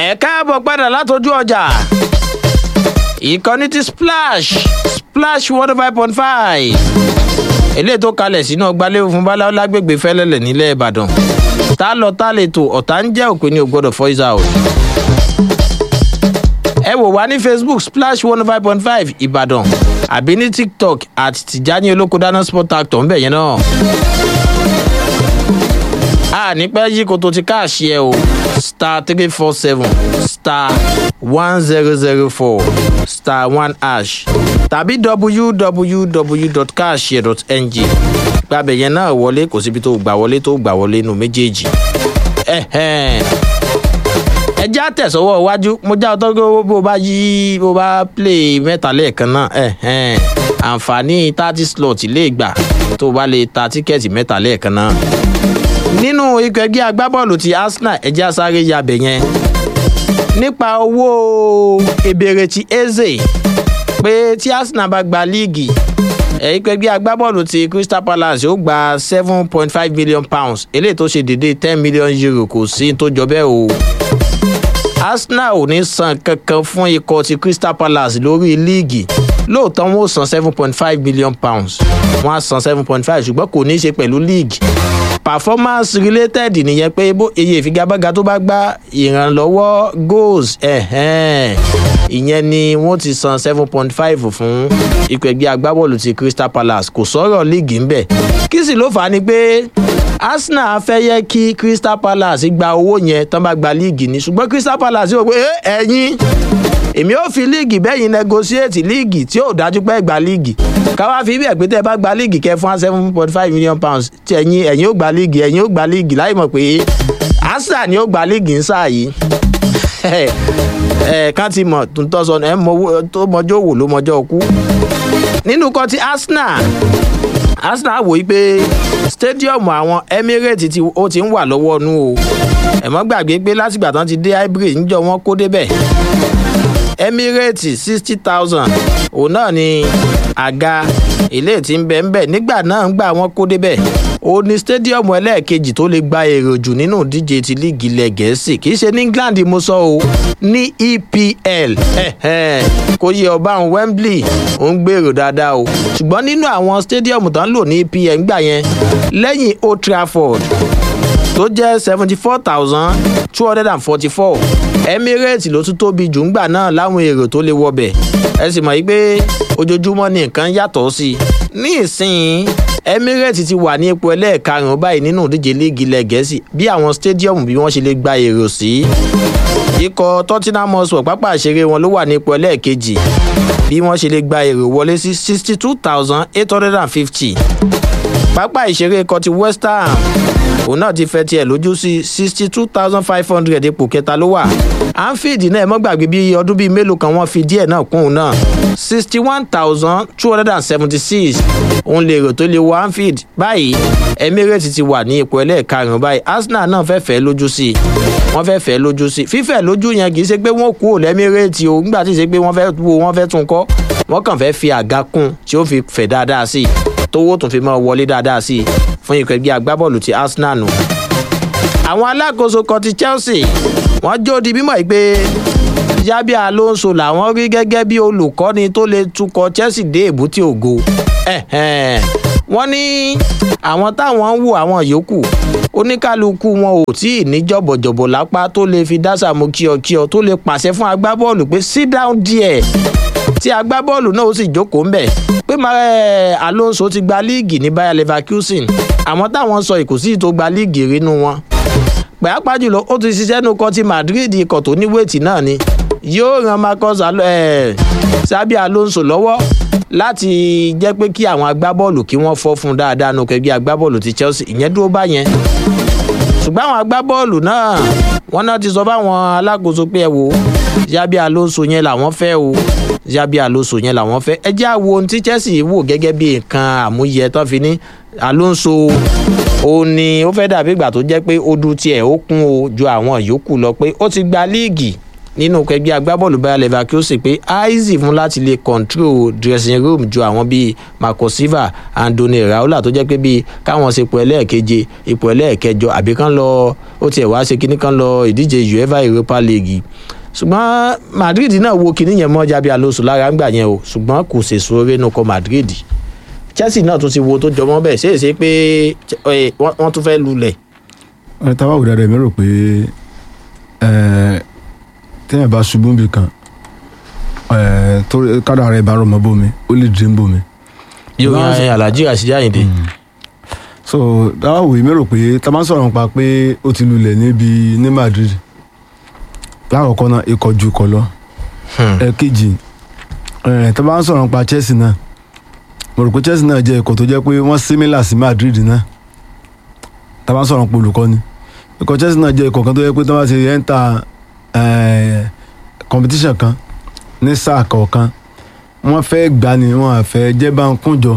ẹ káàbọ̀ padà látọjú ọjà ìkànnì ti splash splash one five point five eléyìí tó kalẹ̀ sínú ọgbàlẹ́ òfin báláwo lágbègbè fẹ́lẹ́lẹ̀ nílẹ̀ ìbàdàn tá lọ tá lè tò ọ̀tá ń jẹ́ òpin ní ògbọ́dọ̀ voice out ẹ wò wá ní facebook splash one five point five ìbàdàn àbí ní tiktok àti tìjání olóko dáná sport actor ń bẹ̀ yẹn náà a ní pẹ́ yí koto ti káàṣì ẹ o star three four seven star one zero zero four star one hash tàbí www.caashare.ng gbàbẹ̀ yẹn náà wọlé kò síbi tó gbà wọlé tó gbà wọlé nù méjèèjì ẹ já tẹ̀sọ́wọ́ iwájú mo já ọtọ́ pé bó bá yí bó bá play mẹ́ta lẹ́ẹ̀kan náà àǹfààní thirty slot lè gbà tó bá lè ta tíkẹ́ẹ̀tì mẹ́ta lẹ́ẹ̀kan náà nínú ikọ̀ ẹgbẹ́ agbábọ́ọ̀lù ti arsenal ẹ̀jẹ̀ asáré yabẹ̀ yẹn nípa owó ebèrè ti eze pé tí arsenal bá gba líìgì ikọ̀ ẹgbẹ́ agbábọ́ọ̀lù ti crystal palace ó gba seven point five million pounds eléyìí tó ṣe dédé ten million euro kò sí tó jọ bẹ́ẹ̀ o arsenal ò ní san kankan fún ikọ̀ ti crystal palace lórí líìgì lóòótọ́ wọn ó san seven point five million pounds wọ́n á san seven point five ṣùgbọ́n kò ní í ṣe pẹ̀lú líìgì performance related nìyẹn pé bó iye ìfigagbága tó bá gbá ìrànlọ́wọ́ goals ìyẹn ni wọ́n ti san seven point five fún ikọ̀ ẹgbẹ́ agbábọ́ọ̀lù ti crystal palace kò sọ̀rọ̀ líìgì ń bẹ̀ kí sì ló fà á ni pé arsenal fẹ́ yẹ kí crystal palace gba owó yẹn tán bá gba líìgì ni ṣùgbọ́n crystal palace yóò pé ẹ̀yin èmi ò fi líìgì bẹ́yìn negotiate líìgì tí yóò dájú pé gba líìgì káwá fi bí ẹ̀pẹ́ tẹ́ bá gba líìgì kẹ́ fún seven point five million pounds tí ẹ̀yin ẹ̀yin ó gba líìgì ẹ̀yin ó gba líìgì láì mọ̀ pé arsenal ni ó gba líìgì ń sáà yìí ẹ kán ti mọ̀ tó ń tọ́ sọ ẹ tó mọjọ́ wò ló mọjọ́ kú nínú kan ti arsenal arsenal wò yí pé stadium àwọn emirates ti ó ti ń wà lọ́wọ́ nú o ẹ̀mọ́ gbàgbé pé látìgbà tán ti dé hybrid níjọ wọn kó débẹ̀ emirates sixty thousand òun náà ni àga ilé tí ń bẹ ń bẹ nígbà náà ń gbà wọn kó débẹ̀ ó ní stadium ẹlẹ́ẹ̀kejì tó lè gba èrò jù nínú ìdíje ti líìgì ilẹ̀ gẹ̀ẹ́sì kì í ṣe ní england mo sọ o ní epl kò yẹ ọba àwọn wembley ó ń gbèrò dáadáa o ṣùgbọ́n nínú àwọn stadium tó ń lò ní epl ńgbà yẹn lẹ́yìn old trafford tó jẹ́ seventy four thousand two hundred and forty four emirates ló tún tóbi jù ńgbà náà láwọn èrò tó lè wọbẹ̀ ẹ sì mọ̀ yí pé ojoojúmọ́ ni nǹkan yàtọ̀ sí i ní ìsìn emirates ti wà ní ipò ẹlẹ́ẹ̀karùn-ún báyìí nínú ìdíje líìgì ilẹ̀ gẹ̀ẹ́sì bí àwọn stadium bí wọ́n ṣe lè gba èrò sí ikọ̀ tottenham hotspur pápá àṣeré wọn ló wà ní ipò ẹlẹ́ẹ̀kejì bí wọ́n ṣe lè gba èrò wọlé sí sixty two thousand eight hundred and fifty pápá ìṣeré ikọ̀ ti west ham òun náà ti fẹ́ tiẹ̀ lójú sí sixty two thousand five hundred ipò kẹta ló wà anfield náà ẹ mọ́ gbàgbé bí ọdún bíi mélòó kan wọ́n fi díẹ̀ náà kún un náà sixty one thousand two hundred and seventy six òun lè rò tó lè wọ anfield báyìí emirates ti wà ní ipò ẹlẹ́ẹ̀karùn-ún báyìí arsenal náà fẹ́ fẹ́ lójú sí i wọ́n fẹ́ fẹ́ lójú sí i fífẹ́ lójú yẹn kì í ṣe pé wọ́n kú òlẹ́mírèètì o nígbà tí ì ṣe pé wọ́n fẹ́ wo wọ́n fẹ́ tún kọ́ wọ́n kàn fẹ́ fi àga kún tí ó fi fẹ̀ dáadáa sí i tówó tún fi máa wọlé dáadáa sí i fún ikọ̀ ẹgbẹ́ agbábọ́ọ̀lù ti arsenal nù. àwọn alákòóso kan ti chelsea wọ́n jó di mímọ́ yìí pé yabi alonso làwọn rí gẹ́gẹ́ bí olùkọ́ni tó lè tukọ̀ chelsea dé èbúté ògo. wọ́n ní àwọn táwọn ń wo àwọn yòókù oníkálukú wọn ò tí ì ní jọ̀bọ̀jọ̀bọ̀ lápá tó lè fi dásà mú kíọkíọ tó lè pàṣẹ fún agbábọ́ọ̀lù pé sit down there tí agbábọ́ọ̀lù náà ó sì jókòó ńbẹ̀ pé alonso ti gba líìgì ní bayer leverkusen àmọ́ táwọn sọ ìkòsí tó gba líìgì rínú wọn pàápàá jùlọ ó ti ṣiṣẹ́ nu kan ti madrid ikọ̀ tó ní wéètì náà ni yóò ran marcus sabi alonso lọ́wọ́ láti jẹ́ pé kí àwọn agbábọ́ọ̀lù kí wọ́n fọ́ fún dáadáa nu kẹgbẹ́ agbábọ́ọ̀lù ti chelsea ìyẹn dúró báyẹn ṣùgbọ́n àwọn agbábọ́ọ̀lù náà wọ́n náà ti sọ fáwọn alákòóso pé ẹ wò yabi alonso yẹn làwọn fẹ́ o yabi alonso yẹn làwọn fẹ́ ẹ jẹ́ àwo ohun tí chelsea wò gẹ́gẹ́ bí nǹkan àmúyẹ tán fi ní alonso ó ní ó fẹ́ dàbí ìgbà tó jẹ́ pé ó du tiẹ̀ ó kún o ju àwọn yòókù lọ pé ó ti gba líìgì nínú ẹgbẹ́ agbábọ́ọ̀lù Bayer Leverkusen pé easy fún láti lè control dressing room ju àwọn bíi Marco Silva Andoni Raiola tó jẹ́ pé bíi káwọn ṣe ipò ẹlẹ́ẹ̀keje ipò ẹlẹ́ẹ̀kẹjọ àbí kán lọ ó tiẹ̀ wá ṣe kíní kán lọ ìdíje UEFA Europa League ṣùgbọ́n Madrid náà wo kíní yẹn mọ́ Jabi Alonso lára ń gbà yẹn o ṣùgbọ́n kò ṣèṣò oore nù kọ Madrid Chelsea náà tún ti wo tó jọmọ́ bẹ́ẹ̀ ṣe é ṣe pé ẹ, wọ́n wọ́n tún fẹ́ lulẹ̀ ẹ tá a bá wò dáadáa mi rò pé ẹ téèyàn bá ṣubú níbi kan ẹ tó kádà rẹ bá rọmọ bómi ó lè dé ń bómi. yóò Wọ́n á yan Alhaji Rasheed Ayinde so dáwà wòye mi rò pé tá a bá ń sọ̀rọ̀ nípa pé ó ti lulẹ̀ níbi ní Madrid lákọ̀ọ́kọ́ náà ikọ̀ ju ikọ̀ lọ ẹ̀kejì ẹ̀ tá a bá ń sọ̀rọ̀ nípa Chelsea náà mo rò pé Chelsea náà jẹ́ ikọ̀ tó jẹ́ pé wọ́n similar sí Madrid náà tá a bá ń sọ̀rọ̀ nípa olùkọ́ni ikọ̀ Chelsea náà jẹ́ ikọ̀ kan tó jẹ́ pé tí wọ́n bá ti enter ẹ̀, competition kan ní sáà kọ̀ọ̀kan wọ́n fẹ́ gbà ní wọ́n á fẹ́ jẹ́ bá ń kúnjọ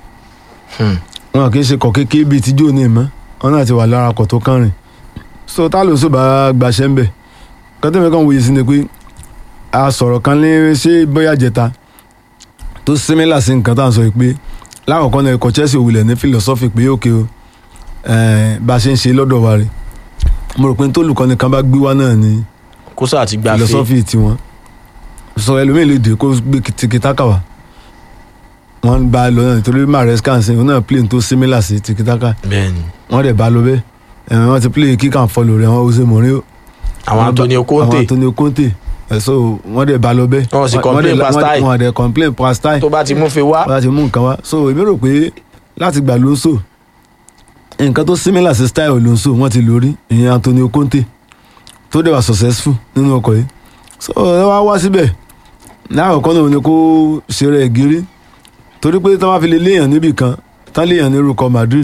wọn kì í ṣe kọ̀ kékeré bíi tíjú ní ìmọ̀ wọn náà ti wà lára kọ̀ tó kàn rìn so tá ló ń sọ bá gbaṣẹ́ ń bẹ̀ kọ́tẹ́mi kan wòye sí ni pé a sọ̀rọ̀ kan ní ṣé bóyá jẹta tó símílà sí nǹkan tá à ń sọ yìí pé lákọ̀ọ́kọ́ náà ikọ̀ Chelsea òwúlẹ̀ ní philosophy pé òkè o eh, bá a ṣe ń ṣe lọ́dọ̀ wa rè mo rò pé tó olùkọ́ni kan bá gbé wá náà ni kó sáà ti gbà fẹ́ philosophy tiwọn sọ ẹlòmíì lè dé kó gbé tiki-taka wá wọ́n bá a lọ náà nítorí Maresca ń sìn òun náà plane tó similar sí tiki-taka bẹ́ẹ̀ni wọ́n dẹ̀ bá a lọ bẹ́ẹ̀ ẹ̀ wọ́n ti play kick and follow rẹ̀ wọ́n Jose Mourinho àwọn Antonio Conte àwọn Antonio Conte ẹ̀ so wọ́n dẹ̀ bá a lọ bẹ́ẹ̀ Wọ́n sì dẹ̀- complain wọ́n- per style. wọ́n dẹ̀ complain per style tó bá ti mú fi wá wọ́n ti mú nǹkan wá so èmi rò pé láti gbà lóńsò nǹkan tó similar sí style lóńsò wọ́n ti lórí ìyẹn Antonio Conte tó dẹ̀ wà successful nínú ọkọ̀ yìí so ẹ wá wá síbẹ̀ láàkọ́kọ́ náà ni kó ṣeré ẹ̀ gírí torí pé tí wọ́n fi lè léèyàn níbì kan tán léèyàn ní orúkọ Madrid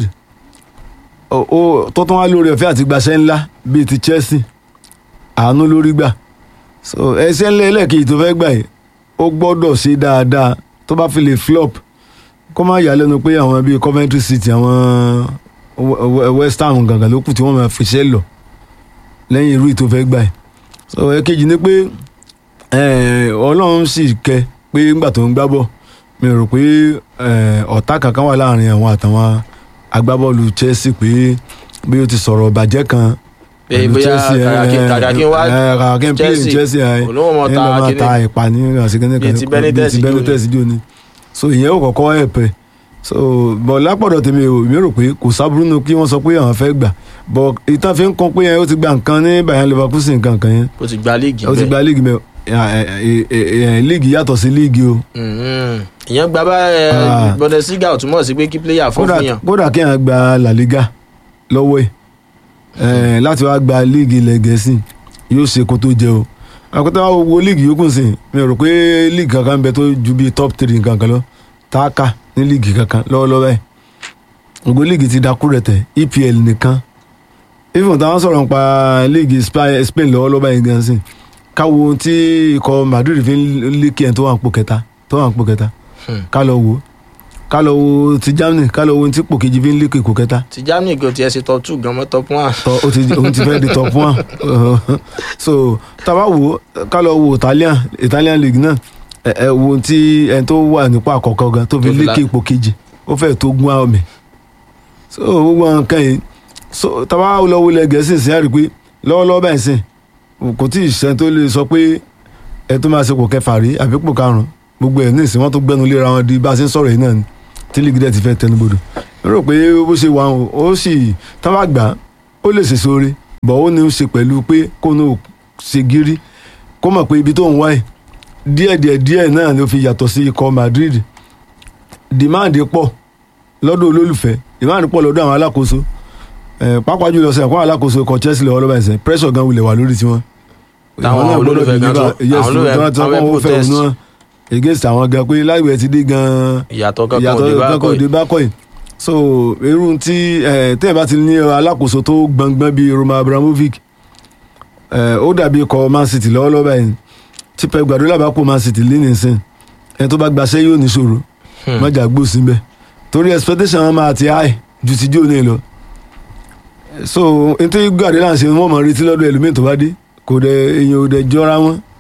ó- ó tó tán wá lórí ọ̀fẹ́ àti gbaṣẹ́ ńlá bíi ti Chelsea àánú lórí gbà so ẹsẹ̀ ńlẹ̀ ẹlẹ́ẹ̀kejì tó fẹ́ gbà yìí ó gbọ́dọ̀ ṣe dáadáa tó bá fi lè flop kó má yà lẹ́nu pé àwọn bíi Coventry City àwọn We- We- West Ham gàngàn ló kù tí wọ́n máa fi ṣẹ́ lọ lẹ́yìn irú ìtò fẹ́ gbà yìí so ẹ̀kejì ni pé eh, Ọlọ́run sì kẹ́ pé ńgbà tó ń gbá bọ̀ mi rò pé eh, ọ̀tá kankan wà láàrin àwọn àtàwọn agbábọ́ọ̀lù Chelsea pé bí ó ti sọ̀rọ̀ bàjẹ́ kan pé pẹ̀lú bóyá Chelsea, eh, kàkàkí kàkàkí wá eh, kàkàkí play ní Chelsea, Chelsea ẹ̀ olówó mọ ẹ̀ ta lọ́ máa kíní. ta ìpàní àṣekínní Bíi ti Benitez bíi ti jò ní. Benitez jò ní so ìyẹn ò kọ́kọ́ ẹ̀pẹ̀ so bọ̀ lápọ̀dọ̀ tèmi ò mi rò pé kò sábúrú nu kí wọ́n sọ pé àwọn fẹ́ gbà bọ̀ ìtàn fi ń kọ́ pé yẹn ó ti gba nǹkan ní Bayern Leverkusen nǹkan kan yẹn ó ti gba líìgì ó ti bẹ́ẹ̀. gba líìgì mẹ́ líìgì yàtọ̀ sí líìgì o Mhm. ìyẹn gba bá ẹ, Ah. Bundesliga ò túmọ̀ sí pé kí pléyà fọ́ kódà fún yàn kódà kí èèyàn gba La Liga lọ́wọ́ ẹ̀ ẹ̀ láti wá gba líìgì ilẹ̀ Gẹ̀ẹ́sì yóò ṣe kó tó jẹ o àkótá wa wo líìgì yòókù sí mi rò pé líìgì kankan ń bẹ tó ju bíi top three kankan lọ tá a kà ní líìgì kankan lọ́wọ́lọ́wọ́ ẹ̀ gbogbo líìgì ti dakú rẹ̀ tẹ̀ EPL nìkan even táwọn sọ̀rọ̀ nípa líìgì Spa- Spain lọ́wọ́lọ́wọ́ ẹ̀ gan sí káwo ohun tí ikọ̀ Madrid fi ń lékè ẹ̀ tó wà ń pò kẹta tó wà ń pò kẹta Hmm. ká lọ wò ó ká lọ wo ti Germany ká lọ wo ohun tí pò kejì fi ń lékè kò kẹta ti Germany kò tiẹ̀ ṣe top two gan mọ́ top one tọ o ti òun ti fẹ́ di top one so tábà wò ó ká lọ wo Italian Italian league náà ẹ ẹ wo ohun tí ẹni tó wà nípò àkọ́kọ́ gan tó fi Tó fi lékè la- ipò kejì ó fẹ́ tó gún àwọn mi so gbogbo àwọn nǹkan yìí so tábà lọ wo ilẹ̀ Gẹ̀ẹ́sì sí àrí pé lọ́wọ́lọ́wọ́ báyìí sìn kò tí ì sẹ́ni tó lè sọ pé ẹ tó máa ṣe kò kẹfà rí àbí pò karùn-ún gbogbo ẹ̀ ní ìsìn wọn tó gbẹnu léra wọn di bá a ṣe ń sọ̀rọ̀ yìí náà ni tí lígì dẹ̀ ti fẹ́ tẹnubodò mo rò pé bó ṣe wà ó ó sì tá bá gbà á ó lè ṣèṣe oore bọ̀ ó ní í ṣe pẹ̀lú pé kó ní ò ṣe gírí kó mọ̀ pé ibi tó ń wáyé díẹ̀díẹ̀ díẹ̀ náà ló fi yàtọ̀ sí ikọ̀ Madrid demand pọ̀ lọ́dọ̀ olólùfẹ́ demand pọ̀ lọ́dọ̀ àwọn alákòóso ẹ̀ pápá jùlọ sẹ́yìn kó àwọn alákòóso ikọ̀ Chelsea lọ́wọ́ lọ́wọ́ ẹ̀sẹ̀ pressure gan wulẹ̀ wà lórí tiwọn. Táwọn Ìwọ náà gbọ́dọ̀ olólùfẹ́ gan deliver. tó- Yes, àwọn olólùfẹ́- tó wá ti sọ àwọn pé fẹ́ wọ́n fẹ́ protest. òun náà against àwọn gan pé láìwẹ̀ ti dé gan-an ìyàtọ̀ kankan ò ìyàtọ̀ dé bá kankan kọ́ òde yìí bá kọ́ yìí so irú tí tẹ́ẹ̀ bá ti ní alákòóso tó gbọ̀ngbọ̀n bíi Roman Abramovich eh, ó dàbí ikọ̀ Man City lọ́wọ́lọ́wọ́ báyìí tí Pep Guardiola bá kó Man City lẹ́nu ìsìn ẹni tó bá gbaṣẹ́ yóò ní ṣòro Hmm. mọ́jà gbó síbẹ̀ torí expectation wọn máa ti high ju ti jó ní lọ so n tí Guardiola ń ṣe wọ́n mọ̀ retí lọ́dọ̀ ẹlòmíì tó bá dé kò dẹ̀ èèyàn ò dẹ̀ jọra wọn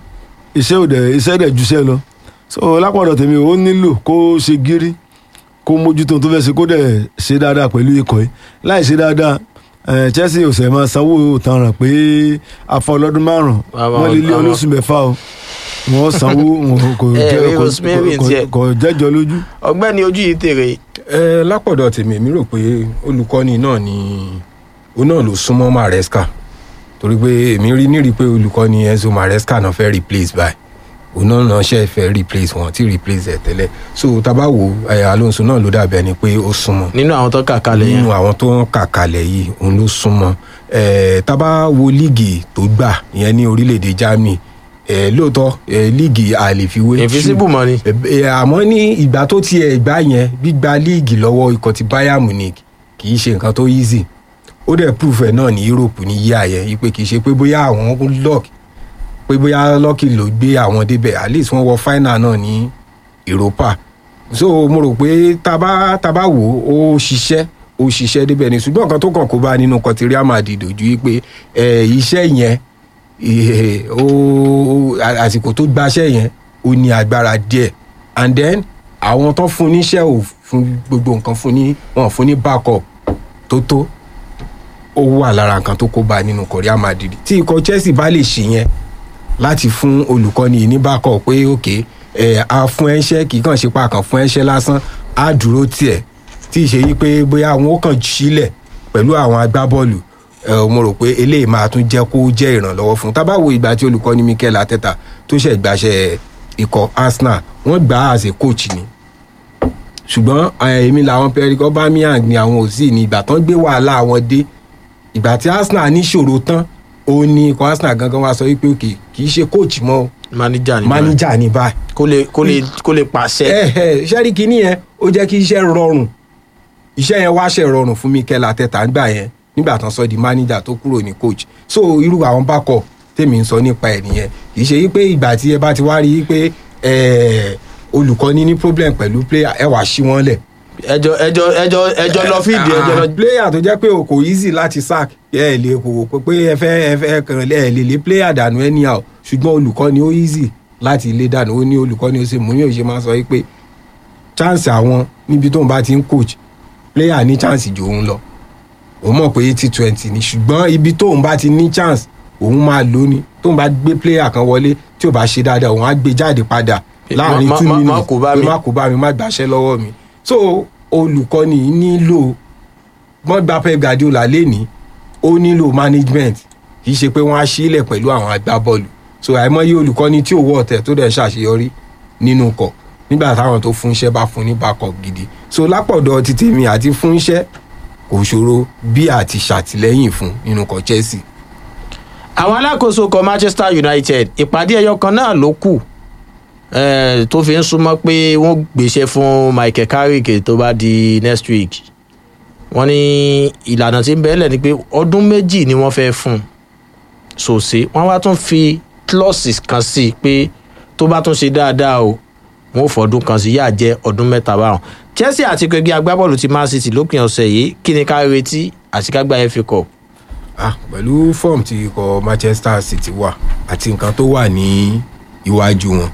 iṣẹ́ ò dẹ̀ iṣẹ́ dẹ̀ juṣẹ́ lọ so lápọ̀dọ̀ tèmi ó nílò kó ṣe gírí kó mójútó ohun tó fẹ́ ṣe kó dẹ̀ ṣe dáadáa pẹ̀lú ikọ̀ yìí láì ṣe dáadáa eh, Chelsea ò sẹ̀ máa sanwó tanràn pé afọ ọlọ́dún márùn-ún Àwọn- wọ́n lé lé àwọn- olóṣù mẹ́fà o wọ́n sanwó wọn kò Eh, jẹ́- kò- Rosemary kò- tiẹ̀. kò jẹ́jọ́ lójú. ọ̀gbẹ́ni ojú yìí tèrè ẹ lápọ̀dọ̀ tèmi èmi rò pé olùkọ́ni náà ni òun náà ló súnmọ́ Maresca torí pé èmi rí nírí pé olùkọ́ni Enzo Maresca náà fẹ́ replace by òun náà náà ṣe fẹ́ replace wọn tí replace ẹ̀ tẹ́lẹ̀ so tábà wo ẹ, Alonso náà ló dàbí ẹni pé ó súnmọ́ nínú àwọn tó kà kalẹ̀ yẹn nínú àwọn tó ń kà kalẹ̀ yìí òun ló súnmọ́ ẹ tábà wo líìgì tó gbà ìyẹn ní orílẹ̀-èdè Germany ẹ lóòótọ́ ẹ líìgì àlefiwé invisible money Ẹ- ẹ, àmọ́ ní ìgbà tó tiẹ̀ gbá yẹn gbígba líìgì lọ́wọ́ ikọ̀ ti Bayern Munich kì í ṣe nǹkan tó easy ó dẹ̀ proof ẹ̀ náà ní Europe ní yíyá yẹn yìí pé kì í ṣe pé bóyá àwọn luck pé bóyá lucky ló gbé àwọn débẹ̀ at least wọ́n wọ final náà ní Europa so mo rò pé tábà tábà wò ó ó ṣiṣẹ́ ó ṣiṣẹ́ débẹ̀ ni ṣùgbọ́n nǹkan tó kàn kó bá nínú kọtí Real Madrid ojú yìí pé ẹ, iṣẹ́ yẹn eh, ó ó- àsìkò tó gbaṣẹ́ yẹn ó ní agbára díẹ̀ and then àwọn tó fún níṣẹ́ ò fún gbogbo nǹkan fún ní wọn fún ní backup tó tó ó wà lára nǹkan tó kó bá nínú ikọ̀ Real Madrid tí ikọ̀ Chelsea bá lè ṣe yẹn láti fún olùkọ́ni yìí ní backup pé òkè ẹ̀ a fún ẹṣẹ́ kì í kàn ṣe pa kàn fún ẹṣẹ́ lásán á dúró tiẹ̀ tí ì ṣe yí pé bóyá àwọn ó kàn sílẹ̀ pẹ̀lú àwọn agbábọ́ọ̀lù ẹ mo rò pé eléyìí máa tún jẹ́ kó jẹ́ ìrànlọ́wọ́ fún un tá bá wo ìgbà tí olùkọ́ni Mikel Arteta tó ṣẹ̀ gbàṣẹ ikọ̀ Arsenal wọ́n gbà á as a coach ni ṣùgbọ́n eh, èmi làwọn Pierre Aubameyang ni àwọn ò sí ní ìgbà tán gbé wàhálà àwọn dé ìgbà tí Arsenal níṣòro tán ó ní ikọ̀ Arsenal gangan wá sọ wípé òkè kì í ṣe coach mọ́ o, manager ni manager ní báyìí kó lè kó lè kó lè pàṣẹ ẹ ẹ sẹ́rí kínní yẹn ó jẹ́ kí iṣẹ́ rọrùn iṣẹ́ yẹn wá ṣe rọrùn fún Mikel Arteta nígbà yẹn nígbà tán sọ di manager tó kúrò ní coach so irú àwọn backup tèmi ń sọ nípa ẹ̀ nìyẹn kì í ṣe yí pé ìgbà tí ẹ bá ti wá rí i pé ẹ, olùkọ́ni ní problem pẹ̀lú player ẹ wá sí wọn lẹ̀ ẹjọ ẹjọ ẹjọ ẹjọ lọ fíìdì ẹjọ lọ Ah, player tó jẹ́ pé o kò easy láti sack ẹ lè kò kò pé ẹ fẹ́ ẹ fẹ́ kàn ẹ lè lé player dànù anyhow ṣùgbọ́n olùkọ́ni ó easy láti lé dànù ó ní olùkọ́ni ó ṣe mú yóò ṣe máa sọ pé chance àwọn níbi tóun bá ti ń coach player ní chance jù òun lọ òun mọ̀ pé eighty twenty ni ṣùgbọ́n ibi tóun bá ti ní chance òun máa lò ní tóun bá gbé player kan wọlé tí ò bá ṣe dáadáa òun á gbé jáde padà láàrin má- two má- má minutes kó bá pé mi. má kó bá mi má gbàṣẹ́ lọ́wọ́ mi so olùkọ́ni nílò wọ́n gba Pep Guardiola lẹ́ni ó nílò management kì í ṣe pé wọ́n á sílẹ̀ pẹ̀lú àwọn agbábọ́ọ̀lù so àìmọye olùkọ́ni tí ò wọ́ ọ̀tẹ̀ tó dẹ̀ ṣàṣeyọrí nínú kọ̀ nígbà táwọn tó fún iṣẹ́ bá fún ní backup gidi so lápọ̀dọ̀ ti tèmi àti fún iṣẹ́ kò ṣòro bí àti ṣàtìlẹ́yìn fún nínú kọ̀ Chelsea àwọn alákòóso kan Manchester United ìpàdé ẹyọ kan náà ló kù eh, tó fi ń súnmọ́ pé wọ́n gbéṣẹ́ fún Michael Carrick tó bá di next week wọ́n ní ìlànà tí ń bẹ́ẹ̀lẹ̀ ni pé ọdún méjì ni wọ́n fẹ́ fún un sòsè wọ́n wá tún fi clauses kan sí i pé tó bá tún ṣe dáadáa o wọn ò fọdún kan sí yáà jẹ́ ọdún mẹ́ta báwọn Chelsea àti ẹgbẹ́ agbábọ́ọ̀lù ti Man City lópin ọ̀sẹ̀ yìí kí ni ká retí àṣekágbá FA Cup ah pẹ̀lú fọ́ọ̀mù tí ikọ̀ Manchester City wà àti nǹkan tó wà ní iwájú wọn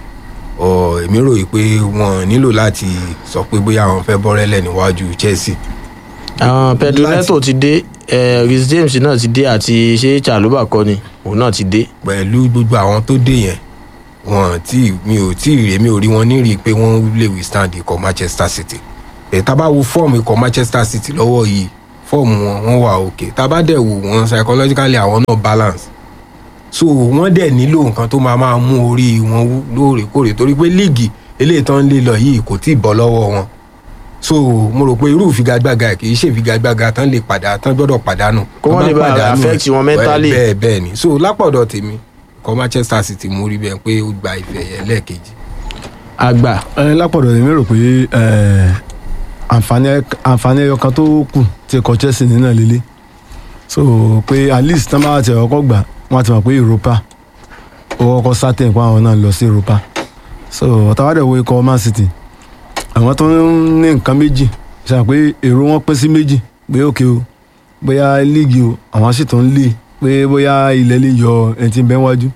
ọ èmi rò yìí pé wọn nílò láti sọ pé bóyá àwọn fẹ́ bọ́rẹ́lẹ̀ níwájú Chelsea àwọn Pedro Láti- Neto ti dé eh, Reece James náà ti dé àti ṣé Chalobah kọ́ ni òun náà ti dé pẹ̀lú gbogbo àwọn tó dé yẹn wọn tí mi ò tí ì rí mi ò rí wọn ní rí i pé wọ́n lè withstand ikọ̀ Manchester City ẹ̀ tá bá wo fọ́ọ̀mù ikọ̀ Manchester City lọ́wọ́ yìí fọ́ọ̀mù wọn wọ́n wà òkè tá bá dẹ̀ wò wọ́n psychologically àwọn náà balance so wọ́n dẹ̀ nílò nǹkan tó máa máa mú orí wọn wú lóòrèkóòrè torí pé líìgì eléyìí tán ń lé lọ yìí kò tí ì bọ́ lọ́wọ́ wọn so mo rò pé irú ìfigagbága kì í ṣe ìfigagbága tán lè padà tán gbọ́dọ̀ pàdánù Kó Tán wọ́n lè bá pàdánù, affect wọn mentally. bẹ́ẹ̀ bẹ́ẹ̀ ni so lápọ̀dọ̀ tèmi kọ́ Manchester City mú rí bẹ́ẹ̀ pé ó gba ìfẹ́ yẹn lẹ́ẹ̀kejì àgbà ẹ lápọ̀dọ̀ èmi rò pé ẹ, àǹfààní àǹfààní ẹyọ kan tó kù ti kọ Chelsea nínú ẹ̀ lélẹ̀ so pé at least tán bá ti ọkọ̀ gbà wọ́n ti mọ̀ pé Europa ó kọ́kọ́ sátẹ̀ pé àwọn náà lọ sí Europa so ọ̀tàwádẹ̀ wo ikọ̀ Man City àwọn tó ń ní nǹkan méjì ṣe pé èrò wọn pín sí méjì pé òkè o bóyá líìgì o àwọn sì tó ń lé pé bóyá ilẹ̀ lè yọ ẹni tí ń bẹ wájú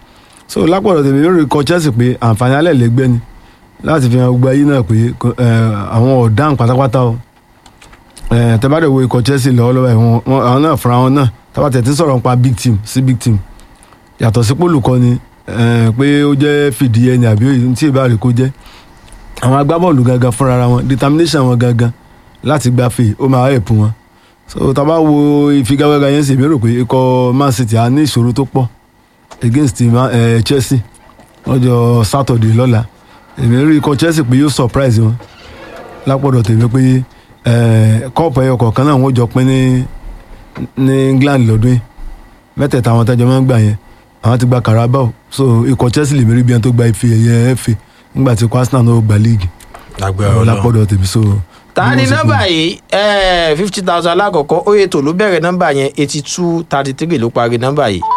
so lápọ̀dọ̀ tèmi lórí ikọ̀ Chelsea pé àǹfààní alẹ́ lẹ́gbẹ́ ni láti fi hàn gbogbo ayé náà pé kò- eh, àwọn ọ̀daràn pátápátá o Eh, tẹ́ bá dẹ̀ wo ikọ̀ Chelsea lọ́wọ́lọ́wọ́ ẹ̀ wọ́n- wọ́n- àwọn náà fúnra wọn náà tábà tẹ̀ tí ń sọ̀rọ̀ nípa big team sí big team yàtọ̀ sí pólùkọ́ni eh, pé ó jẹ́ fìdíhẹ ni àbí òyìn tí ìbá rẹ̀ kó jẹ́ àwọn agbábọ́ọ̀lù gangan fúnra ara wọn determination wọn gangan láti gbafẹ́ ó máa help wọn so tá a bá wo ìfigagbága yẹn sì èmi rò pé ikọ̀ Man City á ní ìṣòro tó pọ̀ against Ma- eh, Chelsea lọ́jọ́ Saturday lọ́la èmi rí ikọ̀ Chelsea pé yóò surprise wọn lápọ̀dọ̀ tèmi pé kọ́ọ̀pù ẹyọ kọ̀ọ̀kan náà wọ́n jọ pín ní ní England lọ́dún yìí mẹ́tẹ̀ẹ̀ta àwọn tẹ́jọ́ máa ń gbà yẹn àwọn ti gba Carabao so ikọ̀ Chelsea lèmi rí bí ẹni tó gba ife ẹ̀yẹ FA nígbà tí ikọ̀ Arsenal náà gba league lágbára Ọlọ́run lápọ̀dọ̀ tèmi so. ta ni bí wọ́n ṣe nọ́mbà pín. yìí fifty thousand alákọ̀ọ́kọ́ ó yẹ tó ló bẹ̀rẹ̀ nọ́mbà yẹn eighty two thirty three ló parí nọ́mbà yìí